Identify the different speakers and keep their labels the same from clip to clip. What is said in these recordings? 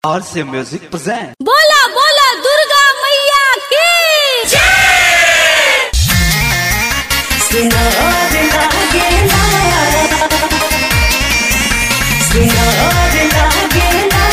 Speaker 1: और से music present
Speaker 2: बोला बोला दुर्गा मैया की
Speaker 3: सुनार लागेला सुनार लागेला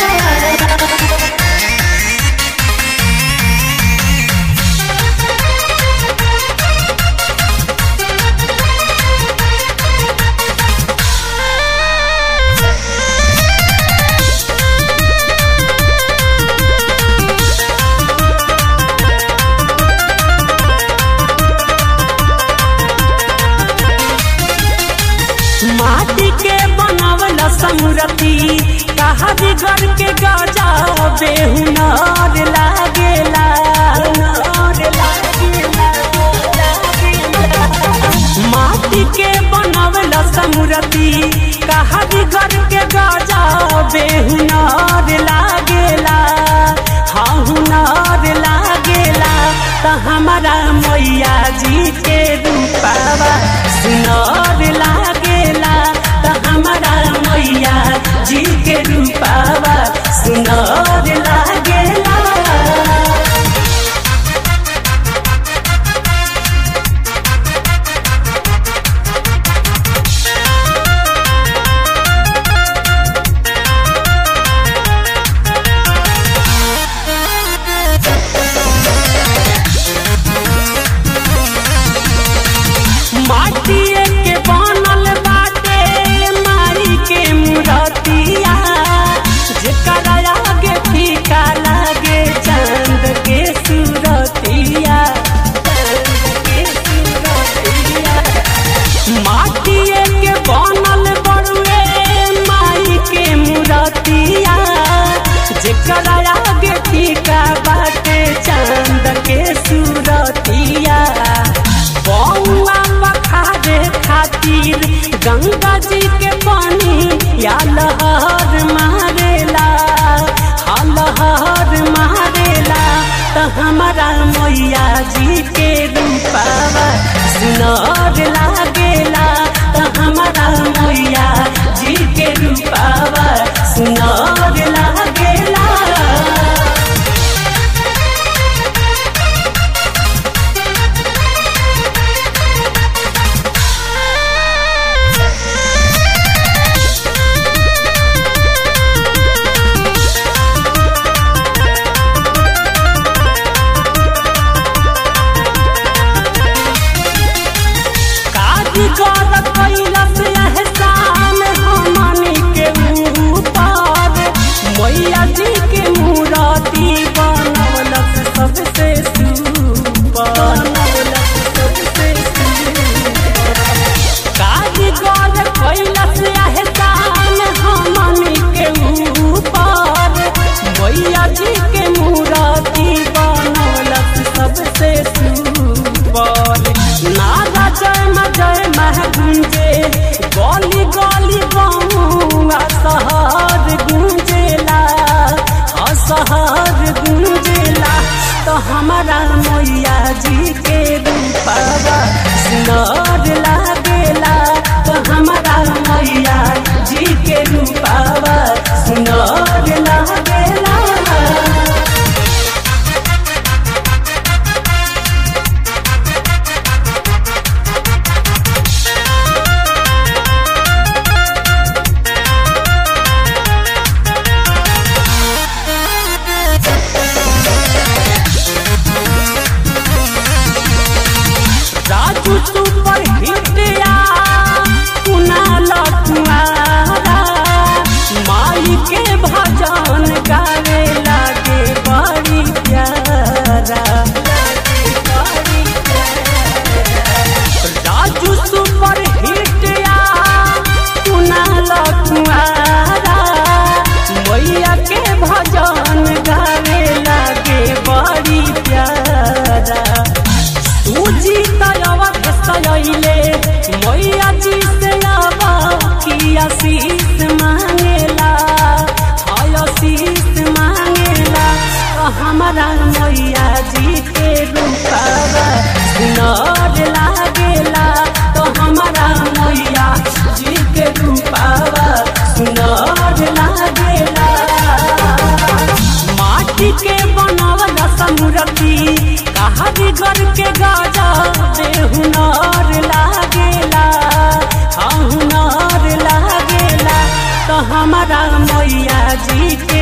Speaker 3: माटी के बनावल समरती कहा बिगड़ के गजा बेहुनार लागेला नार लागेला, लागेला। माटी के बनावल समरती कहा बिगड़ के गजा बेहुनार लागेला हाँ हुनार लागेला त हमारा मैया जी के रूपावा सुनार लागेला त हमारा मैया जी के रूपावा सुनार लागेला माटिए के बनल बाटे माई के मूरतिया जेकरा आगे फीका लागे चांद के सूरतिया चांद के सूरतिया माटिए के बनल बड़ुए माई के मूरतिया जेकरा आगे फीका बाटे चांद के सूरतिया बौआ पखारे खातिर गंगा जी के पानी या लहर मारेला हा लहर मारेला त हमारा मैया जी के रूपावा सुनर लागेला त हमारा मैया जी के रूपावा सुनर लागेला कारीगर कैलस एहसान हमनी के ऊपर मैया जी के मूर्ति बनौलस सबसे सुपर बनौलस सबसे सुपर कारीगर कैलस एहसान हमनी के ऊपर मैया जी के मूर्ति बनौलस सबसे सुपर नागा जय म जय मह गुंजे गली गली गौआ शहर गुंजेला असहर गुंजेला तो हमारा मैया जी के रूपावा सुनर लागेला तो हमारा मैया जी के रूपावा सुनर लागेला राजू सुपर हिटिया कुनाल कुआरा माई के भजन गावे लागे बड़ी प्यारा राजू सुपर हिटिया कुनाल कुआरा मैया के भजन गावे लागे बड़ी प्यारा सूजी तयवा सयले मैया जी से आवा की आशीष मांगेला हाय आशीष मांगेला तो हमारा मैया जी के रूपावा सुनर लागेला तो हमारा मैया जी के रूपावा सुनर लागेला माटी के बनावल समूरती कहा बिगड़ के गाजा बेहुनार लागेला हाँ हुनार लागेला तो हमारा मैया जी के